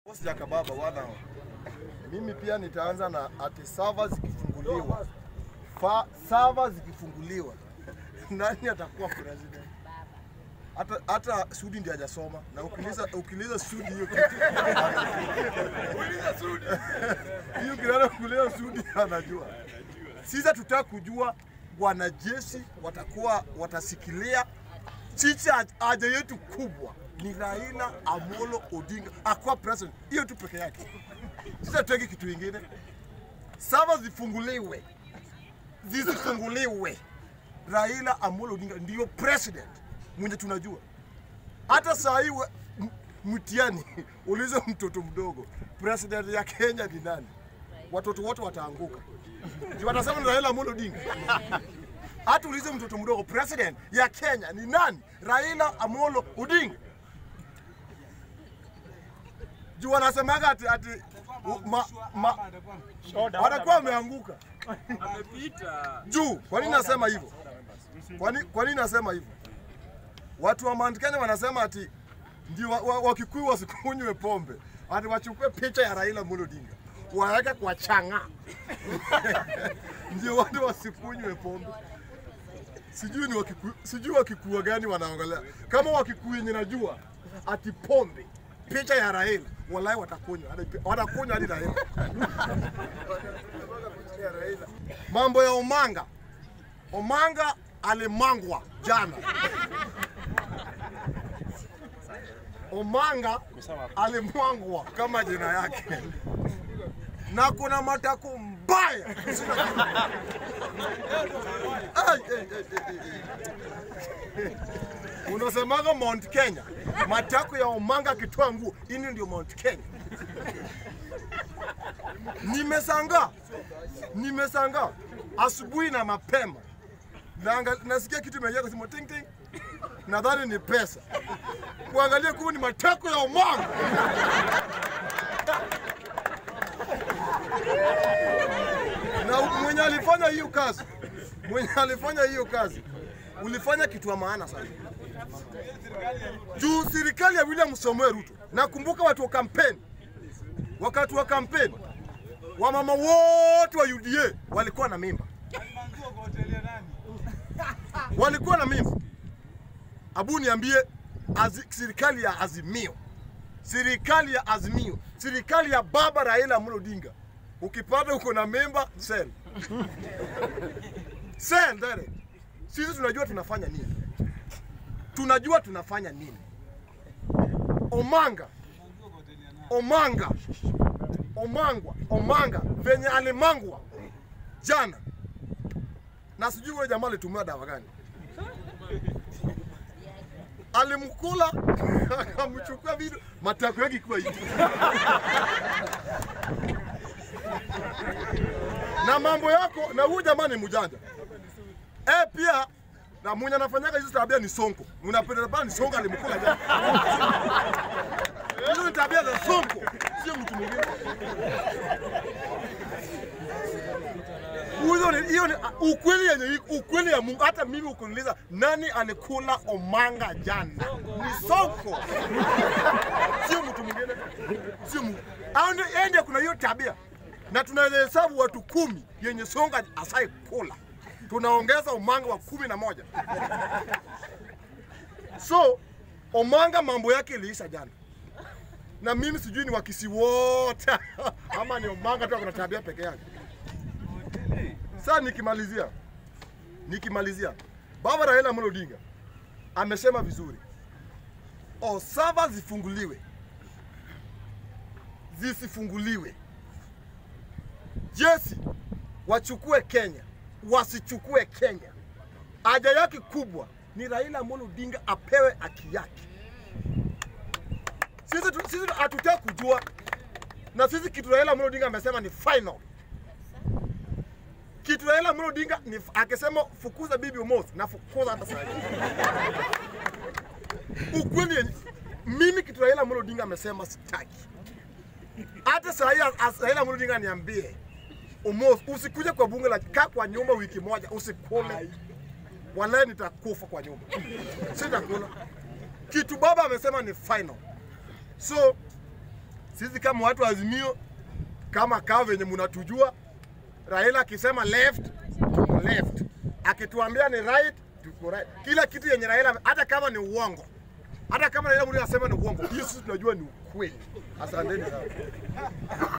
Jakababa wana mimi pia nitaanza na ati sava zikifunguliwa, fa sava zikifunguliwa, nani atakuwa president? Hata hata Sudi ndiye hajasoma na ukiliza ukiliza Sudi hiyo kitu uliza Sudi hiyo kirana kulia Sudi anajua. Sisi tutaka kujua wanajeshi watakuwa watasikilia sisi haja yetu kubwa ni Raila Amolo Odinga akuwa president, hiyo tu peke yake. Sisi hatutaki kitu kingine. Sava zifunguliwe, zisifunguliwe, Raila Amolo Odinga ndiyo president mwenye tunajua. Hata saa hii we- m- mtihani ulize mtoto mdogo, president ya Kenya ni nani? Watoto wote wataanguka, Ndio watasema ni Raila Amolo Odinga. Hata ulize mtoto mdogo, president ya Kenya ni nani? Raila Amolo Odinga. Juu wanasemaga ati, ati u- ma, ma, watakuwa wameanguka Amepita. juu. Kwa nini nasema hivyo? Kwa nini kwa nini nasema hivyo? Watu wa Mount Kenya wanasema ati ndio wa- wa- Wakikuyu wasikunywe pombe, ati wachukue picha ya Raila Amolo Odinga waweke kwa chang'aa ndio watu wasikunywe pombe. Sijui ni Wakikuyu, sijui Wakikuyu gani wanaongelea. Kama Wakikuyu yenye najua ati pombe picha ya Raila, wallahi watakunywa, hadi- watakunywa hadi Raila. Mambo ya Omanga, Omanga alimangwa jana. Omanga alimwangwa kama jina yake, na kuna matako mbaya Ai, ai, ai, ai, ai. Unasemaga Mount Kenya, matako ya Omanga akitoa nguo, ini ndio Mount Kenya. Nimesanga, nimesanga asubuhi na mapema Naanga, nasikia kitu imeingia kusema ting ting, nadhani ni pesa, kuangalia kumbe ni matako ya Omanga. na mwenye alifanya hiyo kazi, mwenye alifanya hiyo kazi ulifanya kitu ya maana sana juu serikali ya William Samoei Ruto. Nakumbuka watu wa kampeni, wakati wa kampeni wamama wote wa UDA walikuwa na mimba, walikuwa na mimba. Abu niambie, azi, serikali ya Azimio, serikali ya Azimio, serikali ya baba Raila Amolo Odinga, ukipata uko na mimba sell sell direct. Sisi tunajua tunafanya nini, tunajua tunafanya nini. Omanga, Omanga, Omangwa, Omanga venye alimangwa jana, na sijui yule jamaa alitumia dawa gani, alimkula akamchukua video, matako yake ikiwa hivi na mambo yako, na huyu jamaa ni mjanja eh, pia na mwenye anafanyaga hizo tabia ni Sonko. Unapenda bana ni Sonko alimkula jana. Hizo ni tabia za Sonko, sio mtu mwingine. Hiyo ni hiyo ni ukweli yenye ukweli ya Mungu. Hata mimi ukiniuliza nani alikula Omanga jana, ni Sonko, sio mtu mwingine, sio Mungu. Au ndio yeye ndiye kuna hiyo tabia, na tunahesabu watu kumi yenye Songa asai kula tunaongeza Omanga wa kumi na moja. So Omanga mambo yake iliisha jana, na mimi sijui ni wakisi wote ama ni Omanga tu akona tabia peke yake. Sasa nikimalizia, nikimalizia, baba Raila Amolo Odinga amesema vizuri, Osava zifunguliwe, zisifunguliwe, jesi wachukue Kenya wasichukue Kenya. Haja yake kubwa ni Raila Amolo Odinga apewe haki yake. Sisi tu- sisi hatutaki kujua, na sisi kitu Raila Amolo Odinga amesema ni final. Kitu Raila Amolo Odinga ni akisema fukuza bibi Omoth na fukuza hata sasa. Ukweli yenye mimi kitu Raila Amolo Odinga amesema sitaki. Hata saa hii as- Raila Amolo Odinga niambie Omoth, usikuje kwa bunge la kaa kwa nyumba wiki moja, usikule. Wallahi nitakufa kwa nyumba, sitakula. Kitu baba amesema ni final. So Sisi kama watu wa Azimio, kama kaa venye mnatujua, Raila akisema left, tuko left, akituambia ni right, tuko right. Kila kitu yenye Raila, hata kama ni uongo, hata kama Raila mwenyewe anasema ni uongo, hiyo sisi tunajua ni ukweli. Asanteni sana.